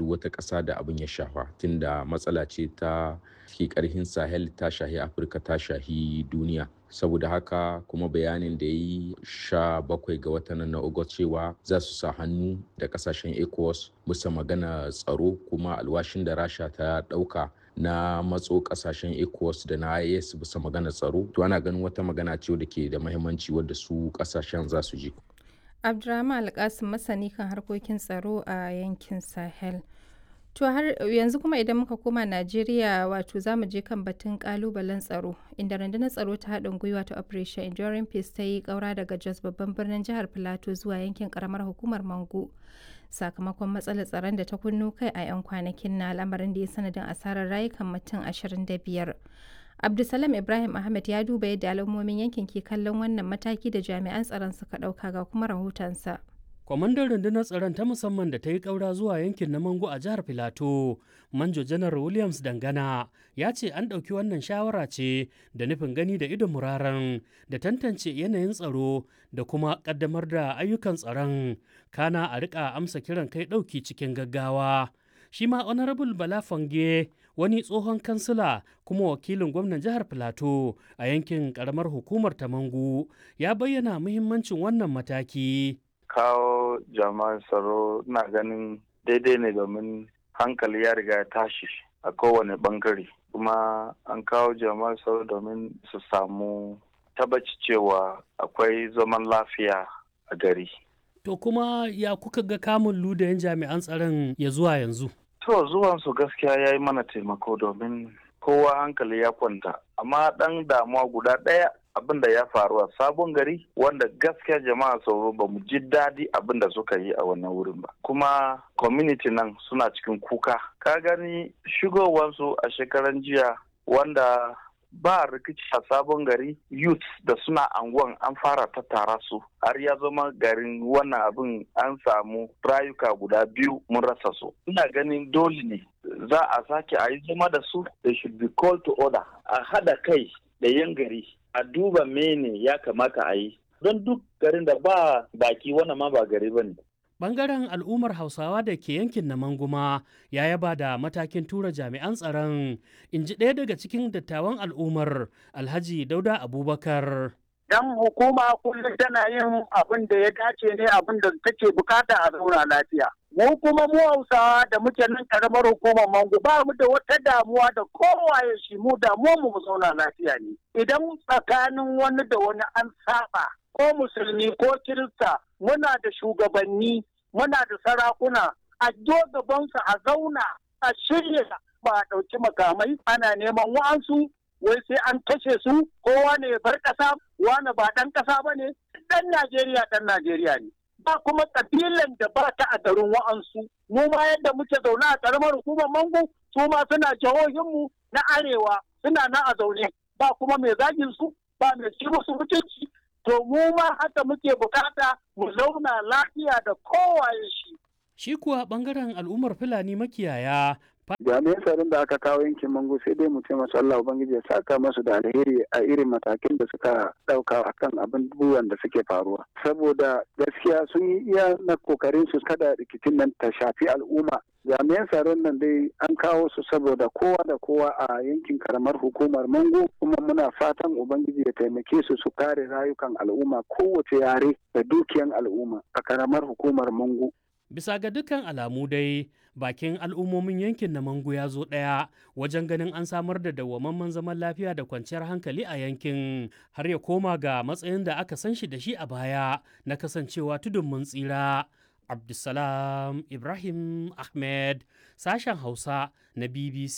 duk wata ƙasa da abin ya shafa tunda matsala ce ta ke ƙarhin sahel ta shahi afirka ta shahi duniya saboda haka kuma bayanin da ya yi sha bakwai ga watan na ogot cewa za su sa hannu da kasashen ecowas bisa magana tsaro kuma alwashin da rasha ta ɗauka na matso kasashen ecowas da na is bisa magana tsaro to ana ganin wata magana ce da ke da mahimmanci wadda su kasashen za su ji abdurrahman alkasim masani kan harkokin tsaro a yankin sahel To har yanzu kuma idan muka koma Najeriya wato za mu je kan batun kalubalen tsaro inda rundunar tsaro ta haɗin gwiwa ta Operation Enduring Peace ta yi ƙaura daga Jos babban birnin jihar Filato zuwa yankin ƙaramar hukumar Mango sakamakon matsalar tsaron da ta kunno kai a 'yan kwanakin na lamarin da ya sanadin asarar rayukan mutum 25. Abdulsalam Ibrahim Ahmed ya duba yadda al'ummomin yankin ke kallon wannan mataki da jami'an tsaron suka ɗauka ga kuma rahotonsa. kwamandan rundunar tsaron ta musamman da ta yi ƙaura zuwa yankin na mango a jihar filato manjo janar williams dangana ya ce an ɗauki wannan shawara ce da nufin gani da idon muraren da tantance yanayin tsaro da kuma ƙaddamar da ayyukan tsaron kana a riƙa amsa kiran kai ɗauki cikin gaggawa shi ma honorable bala fange wani tsohon kansila kuma wakilin gwamnan jihar filato a yankin ƙaramar hukumar ta mangu ya bayyana muhimmancin wannan mataki kawo jama'an tsaro na ganin daidai ne domin hankali ya riga ya tashi a kowane bangare kuma an kawo jama'an tsaro domin su samu tabbaci cewa akwai zaman lafiya a gari. To kuma ya kuka ga kamun ludayen jami'an tsaron ya zuwa yanzu? To zuwansu gaskiya ya yi mana taimako domin kowa hankali ya kwanta amma ɗan damuwa guda ɗaya abin da ya faru a sabon gari wanda gaskiya jama'a sauro ba mu ji daɗi abin da suka yi a wannan wurin ba kuma community nan suna cikin kuka ka gani shigowansu a shekaran jiya wanda ba rikici a sabon gari youth da suna anguwan an fara tattara su har ya zama garin wannan abin an samu rayuka guda biyu mun rasa su ina ganin dole ne za a sake a yi zama da su they should be called to order a hada kai da yan gari a duba mene ya kamata a yi don duk garin da ba baki wannan ma ba gari ba ne. Bangaren al'ummar Hausawa da ke yankin na Manguma ya yaba da matakin tura jami'an tsaron, in ji ɗaya daga cikin dattawan al'ummar Alhaji Dauda Abubakar. Dan hukuma kullum tana yin abin da ya dace ne abin da take bukata a zauna lafiya. Mu kuma mu Hausawa da muke nan karamar hukumar Mangu ba mu da wata damuwa da kowaye shi mu damuwa mu mu zauna lafiya ne. Idan tsakanin wani da wani an saba ko musulmi ko kirista muna da shugabanni muna da sarakuna a gabansu a zauna a shirya ba a ɗauki makamai ana neman wa'ansu wai sai an kashe su kowa ne ya bar ƙasa wani ba ɗan ƙasa ba ne ɗan Najeriya ɗan Najeriya ne. Ba kuma ƙabilan da ba ta a garin wa'ansu mu ma yadda muke zaune a ƙaramar hukumar Mangu su ma suna jihohinmu na arewa suna nan a zaune ba kuma mai zagin su ba mai ci musu mutunci to mu ma haka muke bukata mu zauna lafiya da kowaye shi. Shi kuwa bangaren al'ummar Fulani makiyaya jami'an tsaron da aka kawo yankin mango sai dai mu ce masu Allah Ubangiji ya saka masu da alheri a irin matakin da suka dauka akan abubuwan da suke faruwa saboda gaskiya sun yi iya na kokarin su kada rikicin nan ta shafi al'umma jami'an tsaron nan dai an kawo su saboda kowa da kowa a yankin karamar hukumar mango kuma muna fatan ubangiji ya taimake su su kare rayukan al'umma kowace yare da dukiyan al'umma a karamar hukumar mango Bisa ga dukkan alamu dai bakin al'ummomin yankin na Mangu ya zo ɗaya wajen ganin an samar da dawwamamman zaman lafiya da kwanciyar hankali a yankin har ya koma ga matsayin da aka san shi da shi a baya na kasancewa tudun mun tsira. Abdulsalam Ibrahim Ahmed sashen Hausa na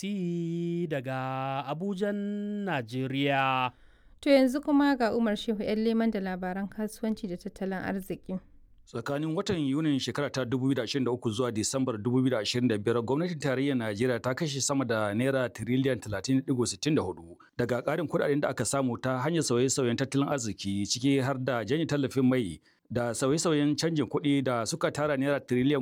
BBC daga Abujan, Najeriya. To yanzu kuma ga Umar Shehu 'yan leman da labaran kasuwanci da tattalin arziki. tsakanin watan yunin shekara ta 2023 zuwa disambar 2025 gwamnatin tarayyar najeriya ta kashe sama da naira tiriliyan 30.64 daga karin kudaden da aka samu ta hanyar sauye-sauyen tattalin arziki ciki har da janye tallafin mai da sauye-sauyen canjin kuɗi da suka tara naira tiriliyan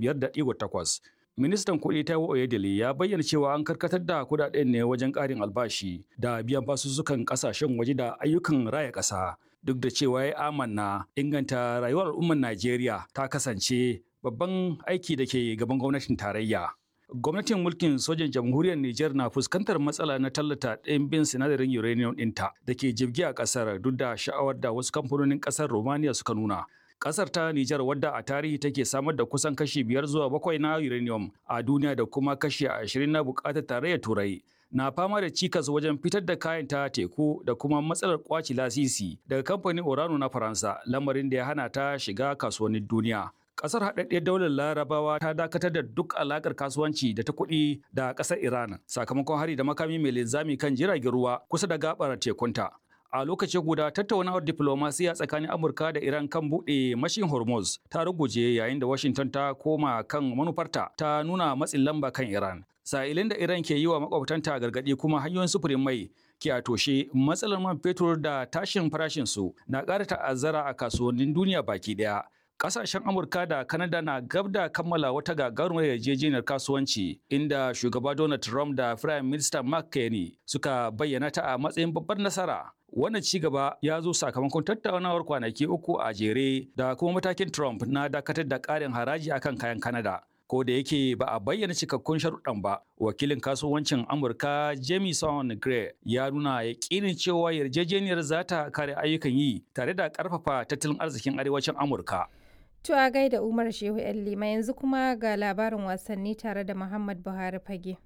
15.8 ministan kuɗi ta oyedele ya bayyana cewa an karkatar da kudaden ne wajen ƙarin albashi da biyan basussukan ƙasashen waje da ayyukan raya ƙasa duk da cewa ya amanna inganta rayuwar al'ummar Najeriya ta kasance babban aiki da ke gaban gwamnatin tarayya. Gwamnatin mulkin sojan jamhuriyar Nijar na fuskantar matsala na tallata ɗimbin sinadarin uranium ɗinta da ke jibgi a ƙasar duk da sha'awar da wasu kamfanonin ƙasar Romania suka nuna. Ƙasar ta Nijar wadda a tarihi take samar da kusan kashi biyar zuwa bakwai na uranium a duniya da kuma kashi ashirin na buƙatar tarayyar Turai. Na fama da cikas wajen fitar da kayan ta teku da kuma matsalar kwaci lasisi daga kamfanin Orano na Faransa lamarin da ya hana ta shiga kasuwannin duniya. Ƙasar haɗaɗɗiyar daular Larabawa ta dakatar da duk alaƙar kasuwanci da ta kuɗi da ƙasar Iran sakamakon hari da makami mai linzami kan jiragen ruwa kusa da gaɓar tekunta. A lokaci guda tattaunawar diplomasiya tsakanin Amurka da Iran kan buɗe mashin Hormuz ta ruguje yayin da Washington ta koma kan manufarta ta nuna matsin lamba kan Iran. Sa'ilin da Iran ke yi wa makwabtanta gargaɗi kuma hanyoyin sufurin mai ke a toshe matsalar man fetur da tashin farashinsu na ƙara ta'azzara a kasuwannin duniya baki ɗaya. Kasashen Amurka da Kanada na gab da kammala wata gagarumar yarjejeniyar kasuwanci inda shugaba Donald Trump da Prime Minister Mark Carney suka bayyana ta a matsayin babbar nasara. Wannan ci gaba ya zo sakamakon tattaunawar kwanaki uku a jere da kuma matakin Trump na dakatar da ƙarin haraji akan kayan Kanada. Ko da yake ba a bayyana cikakkun sharuɗan ba, wakilin kasuwancin Amurka Jamieson Gray ya nuna yaƙinin cewa yarjejeniyar za ta kare ayyukan yi tare da ƙarfafa tattalin arzikin arewacin Amurka. To a gaida Umar Shehu ‘yan Lima yanzu kuma ga labarin wasanni tare da Muhammad Buhari Fage.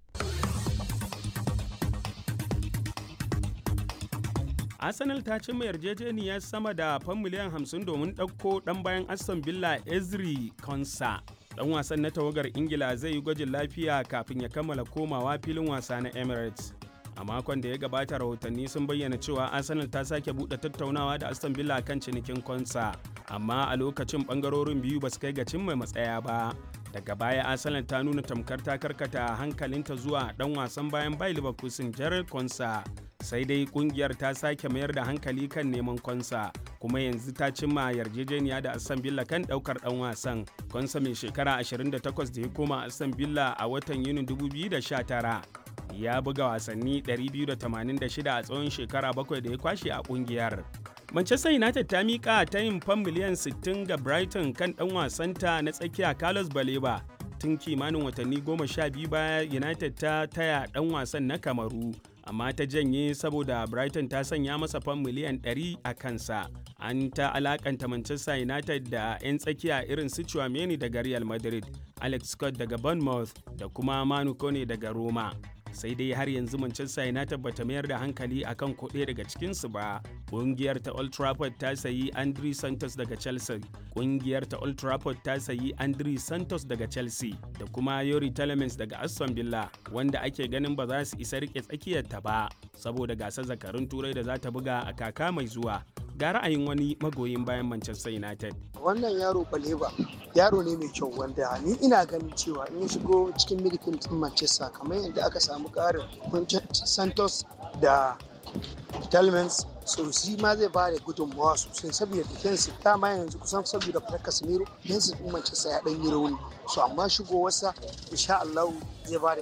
Arsenal ta cimma yarjejeniyar sama da fan miliyan 50 domin ɗauko ɗan bayan Aston Villa Ezri Konsa. Ɗan wasan na tawagar Ingila zai yi gwajin lafiya kafin ya kammala komawa filin wasa na Emirates. a makon da ya gabata rahotanni sun bayyana cewa arsenal ta sake buɗe tattaunawa da aston villa kan cinikin konsa amma a lokacin bangarorin biyu ba su kai ga cimma matsaya ba daga baya arsenal ta nuna tamkar ta karkata hankalinta zuwa dan wasan bayan bai leverkusen jared konsa sai dai kungiyar ta sake mayar da hankali kan neman konsa kuma yanzu ta cimma yarjejeniya da aston villa kan daukar dan wasan konsa mai shekara 28 da ya koma aston villa a watan yunin 2019 ya buga wasanni 286 a tsawon shekara bakwai da ya kwashe a kungiyar. Manchester United ta miƙa ta yin fan miliyan 60 ga Brighton kan ɗan wasanta na tsakiya Carlos Baleba. Tun kimanin watanni goma sha biyu baya United ta taya ɗan wasan na Kamaru, amma ta janye saboda Brighton ta sanya masa fan miliyan 100 a kansa. An ta alakanta Manchester United da 'yan tsakiya irin su Chouameni daga Real Madrid, Alex Scott daga Bournemouth da kuma Manu Kone daga Roma. sai dai har yanzu Manchester United bata mayar da hankali akan kuɗe daga cikinsu ba. Ƙungiyar ta Old Trafford ta sayi Andri Santos daga Chelsea. Ƙungiyar ta Old Trafford ta sayi Andri Santos daga Chelsea da kuma Yori Telemans daga Aston Villa wanda ake ganin ba za su isa rike tsakiyarta ba saboda gasar zakarun turai da za ta buga a kaka mai zuwa. Ga ra'ayin wani magoyin bayan Manchester United. Wannan yaro Baleba yaro ne mai kyau wanda ni ina ganin cewa in shigo cikin midfield din Manchester kamar yadda aka samu karin Santos da Talmans so shi ma zai ba da gudunmawa sosai saboda defensive dama yanzu kusan saboda fitar Casemiro defensive din Manchester ya dan yi rauni so amma shigowarsa insha Allah zai ba da